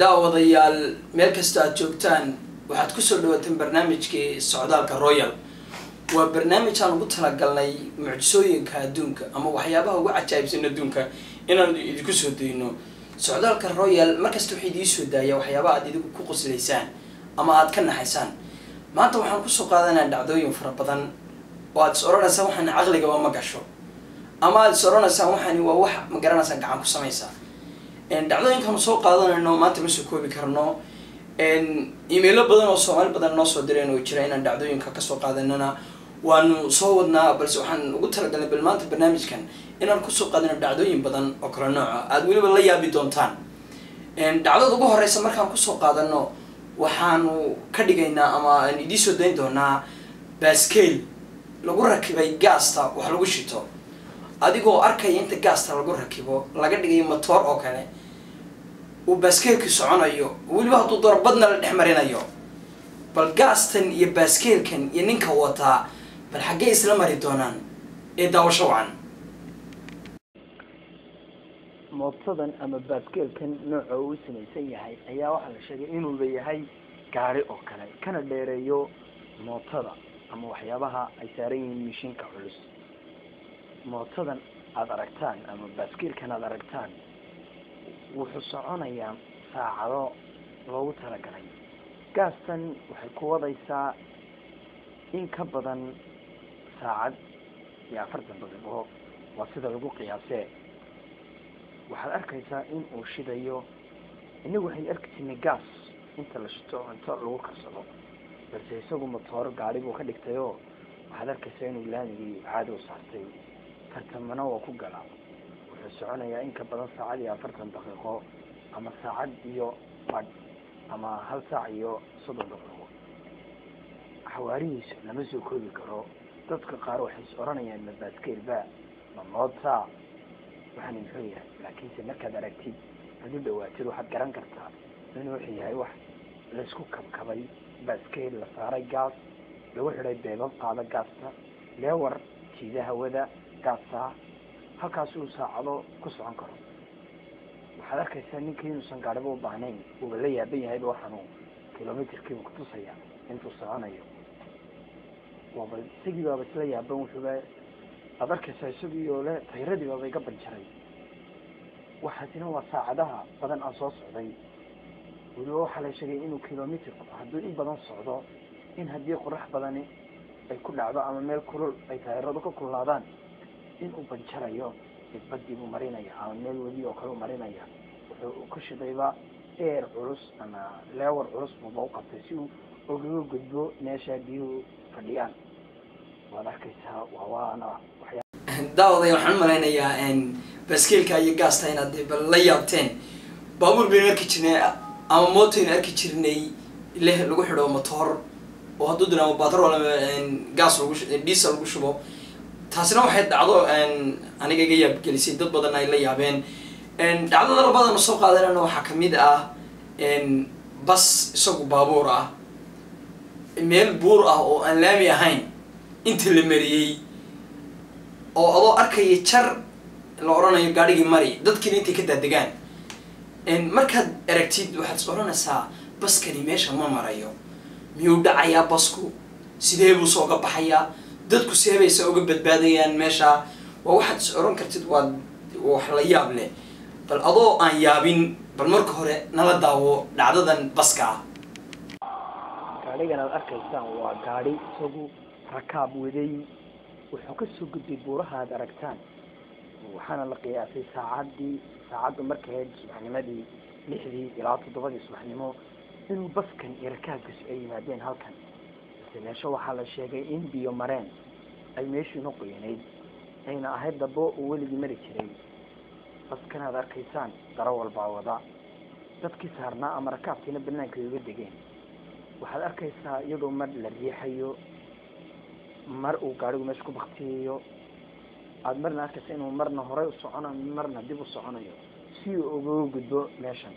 daawadayaal meel kasta aad joogtaan waxaad kusoo dhawaateen barnaamijkii socdaalka royal waa barnaamij aan ugu talagalnay mucjisooyinka adduunka ama waxyaabaha ugu cajaa'ibsan adduunka inaan idinku soo dayno socdaalka royal markasta waxay idii soo daaya waxyaabaha aad idinku ku qoslaysaan ama aad ka naxaysaan maanta waxaan kusoo qaadanaa dhacdooyin fara badan oo aad is odhanaysaan waxaan caqligaba ma gasho ama aad is odhanaysaan waxaani waa wax ma garanaysaan gacan ku samaysaa dhacdooyinkaanu soo qaadanayno maanta ma soo koobi karno emailo badan oo soomaali badan noo soo direen oo jira inaan dhacdooyinka kasoo qaadanana waanu soo wadnaa balse waxaan ugu talagalnay bal maanta barnaamijkan inaan kusoo qaadano dhacdooyin badan oo kale nooca aada weliba la yaabi doontaan dhacdada ugu horeysa markaan kusoo qaadano waxaanu ka dhigaynaa ama aan idii soo dayn doonaa baskeyl lagu rakibay gaasta wax lagu shito adigoo arkaya inta gaasta lagu rakibo laga dhigayo motoor oo kale uu baaskeelki soconayo weliba hadduu darbadna la dhex marinayo bal gaastan iyo baaskeelkan iyo ninka wataa bal xaggee isla mari doonaan ee daawasho wacan mootadan ama baaskeelkan nooca uu samaysan yahay ayaa waxaa la sheegay inuuba yahay gaari oo kale kana dheereeyo mootada ama waxyaabaha ay saaran yihiin mishiinka culus mootadan aada aragtaan ama baaskeelkan aada aragtaan wuxuu soconayaa saacado loogu talagalay gaastan waxay ku wadaysaa in ka badan saacad iyo afartan daqiiqo waa sida lagu qiyaasee waxaad arkaysaa in uu shidayo inagu waxaynu arki jirnay gaas inta la shito cunto lagu karsado balse isagu motoor gaari buu ka dhigtayoo waxaad arkaysaa inuu laamigii caadi u saartay tartamana waa ku galaa wuxuu soconayaa in ka badan saacad iyo afartan daqiiqo ama saacad iyo badh ama hal saac iyo soddon daqiiqo xawaarihiisa lama soo koobi karo dadka qaar waxay is odhanayaan ma baaskeelba ma moota waxaana muxuu yahay laakiinse markaad aragtid aad u dhawaatid waxaad garan kartaa inuu wuxuu yahay wax laysku kabkabay baaskeel la saaray gaas lagu xidhay beebab qaada gaasta leewar jiida hawada gaasa halkaas uu saacado ku socon karo waxaad arkaysaa ninkii inuusan gaadhiba u baahnayn uuba la yaaban yahayba waxaanu kilometerkiiba kutusaya intuu soconayo waaba isagii baaba isla yaaban wuxuuba aada arkaysaa isagii oo le tayradii baaba iga banjaray waxaasina waa saacadaha badan aan soo socday weliba waxaa la sheegay inuu kilometerku hadduu in badan socdo in haddii qorax badani ay ku dhacdo ama meel kulul ay taayaradu ka kululaadaan inuu banjarayo badii buu marinaya ama meel webi oo kale u marinaya wuxuu ku shidayba eer culus ama leewar culus buuba u qabtay si uu ogaga gudbo meesha biyuhu fadhiyaan waad arkaysaa waa waana waxyaa daawaday waxaan umalaynayaa baaskeelka iyo gaasta inaad bal la yaabteen baabuur baynu arki jirnay ama mootaynu arki jirnay leh lagu xidho motoor oo hadduu dina ama batrol ama gas lagu diesel lagu shubo taasina waxay dhacdo aniga iga yaabgelisay dad badan ay la yaabeen dhacdada labadana soo qaadanana waxaa kamid ah bas isagu baabuur ah meel buur ah oo aan laami ahayn inta la mariyey oo adoo arkaya jar la odhanayo gaadhigii mari dadkiina intay ka daadegaan markaad aragtid waxaad is odhanaysaa baskani meesha ma marayo miyuu dhacayaa basku sidee buu sooga baxayaa dadku seebaysa uga badbaadayaan meesha waa waxaad is odhan kartid waa wax la yaab leh bal adoo aan yaabin bal marka hore nala daawo dhacdadan baska ah gaadhigan aada arkaysaan waa gaadhi isagu rakaab waday wuxuu kasoo gudbay buuraha aada aragtaan waxaana la qiyaasay saacadii saacaddu markay ahayd subaxnimadii lixdii ilaa toddobadii subaxnimo inuu baskan iyo rakaabkiisu ay yimaadeen halkan balse meesho waxaa la sheegay in biyo mareen ay meeshiina qoyanayd ayna ahayd dabo uu weligii mari jiray baskan aad arkaysaan daro walbaa wada dadkii saarnaa ama rakaabkiina banaanka ay uga degeen waxaad arkaysaa iyadoo mar la riixayo mar uu gaadhigu meesha ku baktiyayo aada marna arkaysa inuu marna horey u soconayo marna dib u soconayo si uu ugaga gudbo meeshan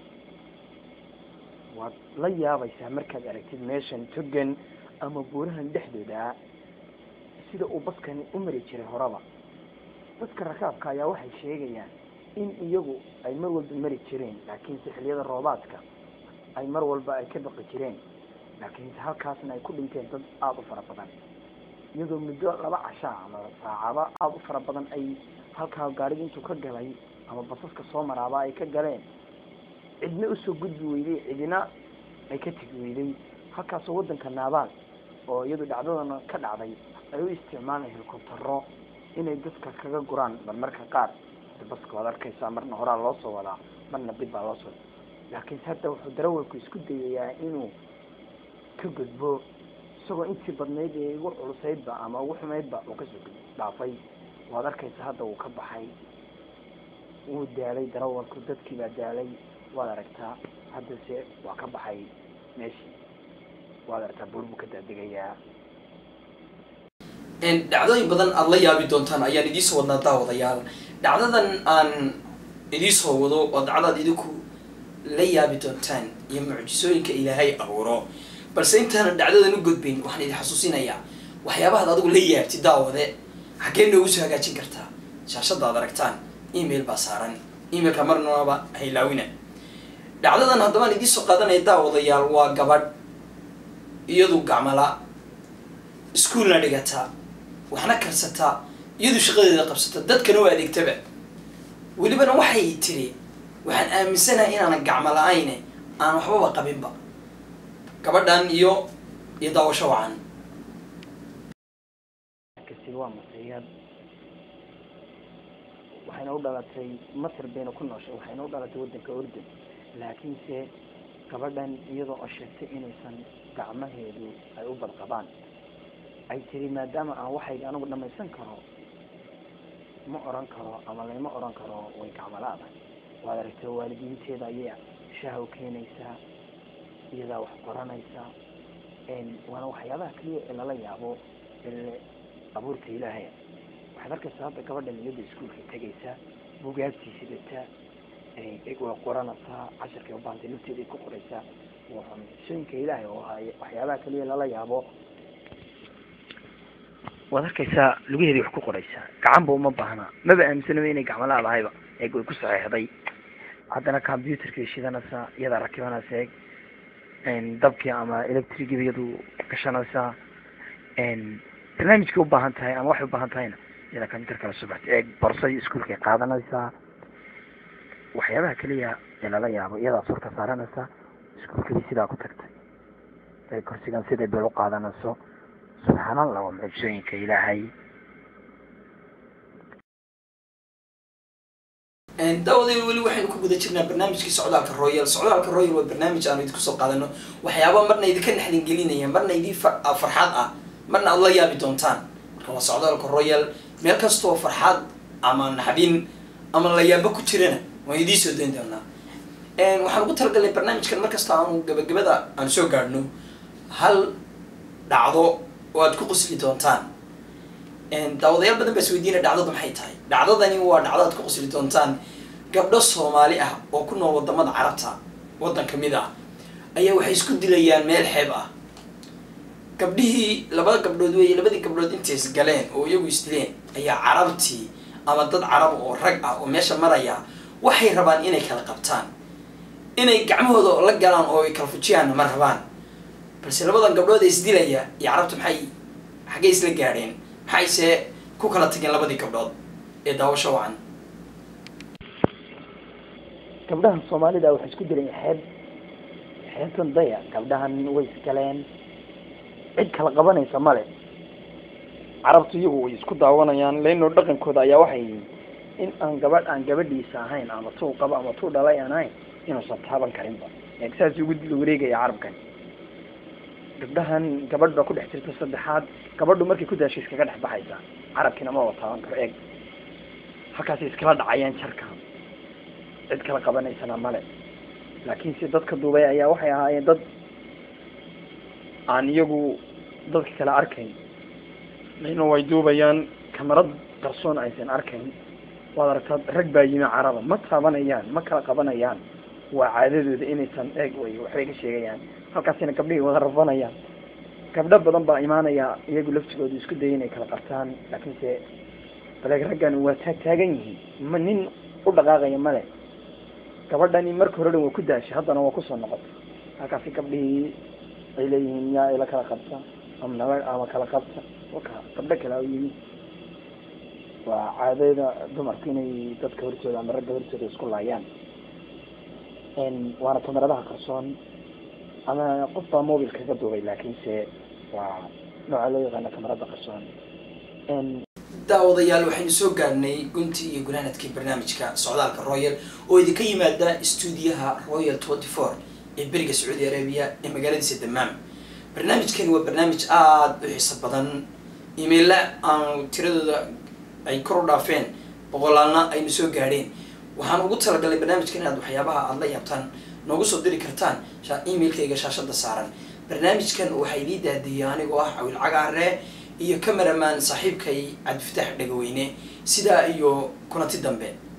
waad la yaabaysaa markaad aragtid meeshan togan ama buurahan dhexdooda sida uu baskani u mari jiray horaba dadka rakaabka ayaa waxay sheegayaan in iyagu ay mar walba mari jireen laakiinse xiliyada roobaadka ay mar walba ay ka baqi jireen laakiinse halkaasna ay ku dhinteen dad aada u fara badan iyadoo muddo laba cashaa ama saacaba aada u fara badan ay halkaa gaadhiga intuu ka galay ama basaska soo maraaba ay ka galeen cidna usoo gudbi weyday cidina ay ka tegi weyday halkaasoo waddanka naabaal oo iyadu dhacdadana ka dhacday ay u isticmaalaan helikobtaro inay dadka kaga guraan marmarka qaar baska waad arkaysaa marna horaa loo soo wadaa marna dib baa loo soo laakiinse hadda wuxuu darawalku isku dayayaa inuu ka gudbo isagoo intii badnayd ee ugu culusaydba ama ugu xumaydba uu kasoo dhaafay waad arkaysa hadda uu ka baxay wuu daalay darawalku dadkii baa daalay waad aragtaa haddase waa ka baxay meeshii waad aragtaa buur buu ka daadegayaa dhacdooyin badan aada la yaabi doontaan ayaan idiisoo wadnaa daawadayaal dhacdadan aan idiisoo wado oo dacdaad idinku la yaabi doontaan iyo mucjisooyinka ilaahay abuuro balse intaanan dhacdadan u gudbayn waxaan idin xasuusinayaa waxyaabahaad adigu la yaabti daawade xaggee noogu soo hagaajin kartaa shaashada ad aragtaan email baa saaran emailka marnaba haylaawina dhacdadan haddabaan idiisoo qaadanaya daawadayaal waa gabadh iyadu gacmala iskuolna dhigata waxna karsataa iyadu shaqadeeda qabsata dadkana u adeegtaba welibana waxay tiri waxaan aaminsanahay inaanan gacmo la-ayne aan waxbaba qabinba gabadhan iyo iyo daawasho wacan kasi waa masriyaad waxayna u dhalatay masr bayna ku nooshay waxayna u dhalatay waddanka urdun laakiinse gabadhan iyadoo oo sheegtay inaysan gacmaheedu ay u badqabaan ay tiri maadaama aan waxayga anigu dhamaysan karo ma oran karo ama layma oran karo way gacmalaada waad aragtay waalidiinteeda ayay shaha u keenaysaa iyadaa wax qoranaysaa waana waxyaabaha keliya ee lala yaabo ee abuurta ilaahaya waxaad arkaysaa hadda gabadhan iyada iskuolka tegaysaa bugaagtii sidataa way qoranaysaa casharkay ubaahantay lafteeda ay ku qoraysaa waa mucjisooyinka ilaahay oo hay waxyaabaha keliya lala yaabo waad arkaysaa lugaheedii wax ku qoraysaa gacanba uma baahna maba aaminsanaba inay gacmo laadahayba eeg way ku saxeexday haddana computerkay shidanaysaa iyadaa rakibanaysa eeg dabkii ama electrigii iyadu gashanaysaa barnaamijkay ubaahan tahay ama waxay ubaahan tahayna iyadaa computer kala subaxta eeg borsay iskuolkay qaadanaysaa waxyaabaha keliya ee lala yaabo iyadaa surka saaranaysaa iskuolkadii sidaa ku tagtay ee korsigan siday beel u qaadanayso subxaan allah waa mucjisooyinka ilaahay daawadayl weli waxaynu ku guda jirnaa barnaamijkii socdaalka royal socdaalka royal waa barnaamij aanu idinku soo qaadano waxyaaba marna idinka naxdin gelinaya marna idin farxad ah marna aada la yaabi doontaan marka waa socdaalka royal meel kastoo farxad ama naxdin ama la yaabo ku jirana waan idiin soo dayn doonaa waxaan ugu talagalnay barnaamijkan markasta aanu gabagabada aan soo gaadhno hal dhacdo oo aad ku qusli doontaan daawadayaal badan baa isweydiina dhacdadu maxay tahay dhacdadani waa dhacdo aad ku qusli doontaan gabdho soomaali ah oo ku nool wadamada carabta waddan kamid ah ayaa waxay isku dilayaan meel xeeb ah gabdhihii laba gabdhood weeye labadii gabdhood intay is galeen oo iyagu isdileen ayaa carabtii ama dad carab oo rag ah oo meesha maraya waxay rabaan inay kala qabtaan inay gacmahooda la galaan oo ay kala fujiyaanna ma rabaan balse labadan gabdhood ee isdilaya iyo carabta maxay xaggay isla gaadheen maxayse ku kala tageen labadii gabdhood ee daawasho wacan gabdhahan soomaalida waxay isku dileen xeeb xeebtan daya gabdhahan way isgaleen cid kala qabanaysa male carabtu iyagu way isku daawanayaan leino dhaqankooda ayaa waxay yihiin in aan gabadh aan gabadhiisa ahayn ama tuu qabo ama tuu dhalay aan ahayn inuusan taaban karinba saas ugu dila wareegaya carabkan gabdhahan gabadh baa ku dhex jirta saddexaad gabadhu markay ku daasho iskaga dhex baxaysa carabkiina ma wa taaban karo eeg halkaasay iskala dhacayaan jarka cid kala qabanaysana male laakiinse dadka duubay ayaa waxay ahaayeen dad aan iyagu dadka kale arkayn layno way duubayaan kamarad qarsoon aysan arkayn waad aragtaa rag baa yimi caraba ma taabanayaan ma kala qabanayaan waa caadadooda inaysan eeg way waxbay ka sheegayaan halkaasina gabdhihii wada rafanayaan gabdho badan baa imaanaya iyagu laftigooda isku daya inay kala qabtaan laakiinse baleeg raggan waa taag taagan yihiin ma nin u dhaqaaqaya male gabadhani marka hore dhan waa ku daashay haddana waa kusoo noqotay halkaasi gabdhihii ay leeyihiin miyaa ila kala qabta ama naba ama kala qabta waka gabdho kale u yimi waa caadada dumarku inay dadka hortooda ama ragga hortooda isku laayaan waana kamaradaha qarsoon ama qof baa mobil kaga duubay laakiinse waa nooca loo yaqaano kamarada qarsoon daawadayaal waxaynu soo gaarnay guntii iyo gunaanadkii barnaamijka socdaalka royal oo idinka yimaada stuudiyaha royal twenty four ee beriga sacuudi arabia ee magaaladiisa damaam barnaamijkani waa barnaamij aada u xiiso badan imaila aanu tiradooda ay kor u dhaafeen boqolaalna aynu soo gaadheen waxaan ugu talagalay barnaamijkan inaad waxyaabaha aada la yaabtaan noogu soo diri kartaan emailkayga shaashada saaran barnaamijkan waxaa idii daadiyay anigoo ah cawil cagaare iyo cameraman saaxiibkay cabdifataax dhagaweyne sidaa iyo kulanti dambe